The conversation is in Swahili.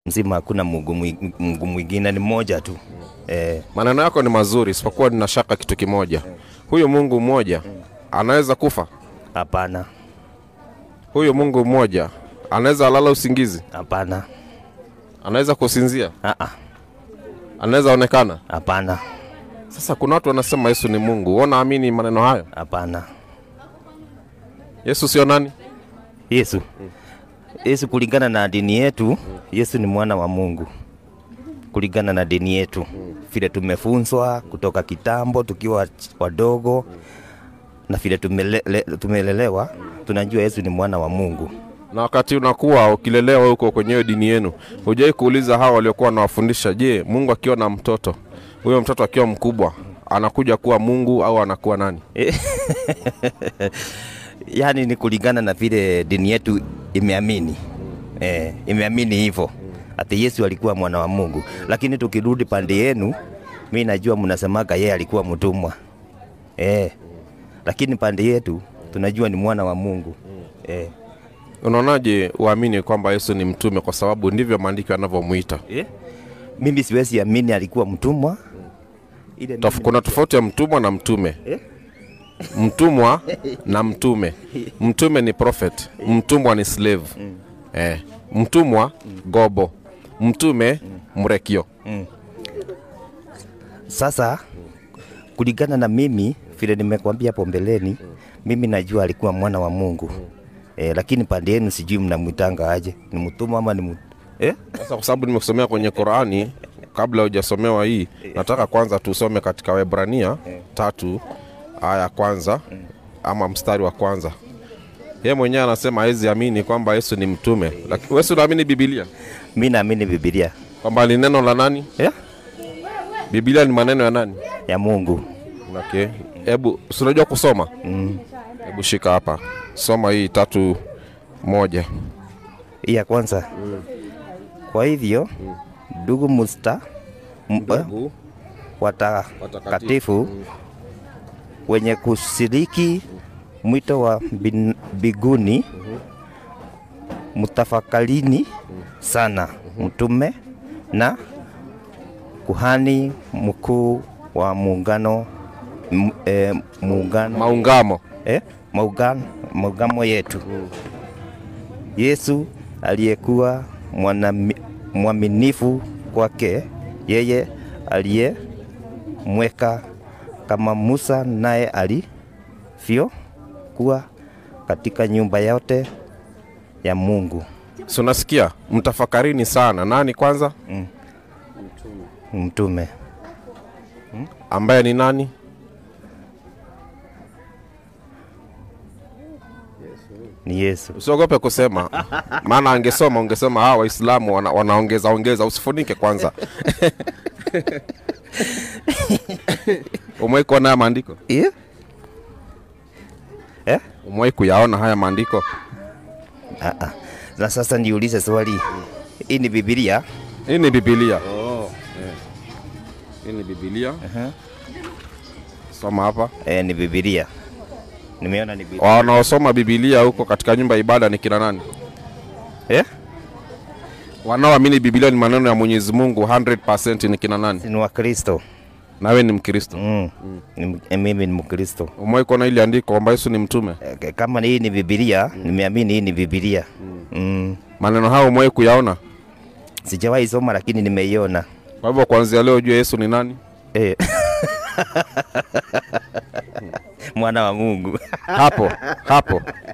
mzima hakuna Mungu mwi- Mungu mwingine, ni mmoja tu eh, Maneno yako ni mazuri, isipokuwa nina shaka kitu kimoja. Huyu Mungu mmoja anaweza kufa? hapana, Huyu Mungu mmoja anaweza lala usingizi? hapana, Anaweza kusinzia? ah, ah, Anaweza onekana? hapana, Sasa kuna watu wanasema Yesu ni Mungu. Wewe unaamini maneno hayo? hapana. Yesu sio nani? Yesu Yesu kulingana na dini yetu, Yesu ni mwana wa Mungu kulingana na dini yetu, vile tumefunzwa kutoka kitambo tukiwa wadogo na vile tumele, tumelelewa, tunajua Yesu ni mwana wa Mungu. Na wakati unakuwa ukilelewa huko kwenye hiyo dini yenu, hujai kuuliza hawa waliokuwa wanawafundisha, je, Mungu akiwa na mtoto, huyo mtoto akiwa mkubwa anakuja kuwa Mungu au anakuwa nani? Yaani ni kulingana na vile dini yetu imeamini eh, imeamini hivyo ati Yesu alikuwa mwana wa Mungu, lakini tukirudi pande yenu, mi najua mnasemaga yeye alikuwa mtumwa eh, lakini pande yetu tunajua ni mwana wa Mungu eh. Unaonaje uamini kwamba Yesu ni mtume, kwa sababu ndivyo maandiko yanavyomwita? Eh? Mimi siwezi amini alikuwa mtumwa ile Tof, mimi- kuna tofauti ya mtumwa na mtume. Eh? Mtumwa na mtume. Mtume ni prophet, mtumwa ni slave. Eh, mtumwa gobo, mtume mrekio. Sasa kulingana na mimi vile nimekwambia hapo mbeleni, mimi najua alikuwa mwana wa Mungu eh, lakini pande yenu sijui mnamwitanga aje, ni mtumwa ama ni mtu eh? Sasa kwa sababu nimekusomea kwenye Qurani, kabla hujasomewa hii, nataka kwanza tusome katika Waebrania tatu aya ya kwanza ama mstari wa kwanza. Yeye mwenyewe anasema hawezi amini kwamba Yesu ni mtume, lakini wewe si unaamini Biblia Mi naamini Biblia kwamba ni neno la nani? eh? Biblia ni maneno ya nani? ya Mungu Okay. Hebu si unajua kusoma? Hebu shika hapa, soma hii tatu moja. hii ya kwanza. Kwa hivyo ndugu musta m- eh, watakatifu wenye kushiriki mwito wa bin- mbinguni, mtafakarini sana mtume na kuhani mkuu wa muungano m- eh, muungano Maungamo. eh, maugano, maugamo yetu Yesu aliyekuwa mwanami- mwaminifu kwake yeye aliyemweka kama Musa naye alivyokuwa katika nyumba yote ya Mungu. Si unasikia? Mtafakarini sana. Nani kwanza? Mtume Ambaye ni nani? ni Yesu. Usiogope kusema, maana angesoma ungesema hawa Waislamu wana, wanaongeza ongeza. Usifunike kwanza. Umewahi kuona haya maandiko? Eh? Eh? Umewahi kuyaona haya maandiko? Ah, ah. Na sasa niulize swali, hii ni Biblia? Hii ni Biblia. Hii ni Biblia. Soma hapa. Eh, ni Biblia. Nimeona ni Biblia. Wanaosoma Biblia huko katika nyumba ya ibada ni kina nani? Eh? Wanaoamini Biblia ni maneno ya Mwenyezi Mungu 100% ni kina nani? Ni Wakristo. Nawe ni Mkristo. Mm. Ni- eh, Mimi ni Mkristo. Umewahi kuona ile andiko kwamba Yesu ni mtume? Eh, Kama hii ni Biblia, nimeamini hii ni Biblia. Mm. Maneno hayo umewahi kuyaona? Sijawahi soma lakini nimeiona. Kwa hivyo kuanzia leo ujue Yesu ni nani? Eh. Mwana wa Mungu. Hapo hapo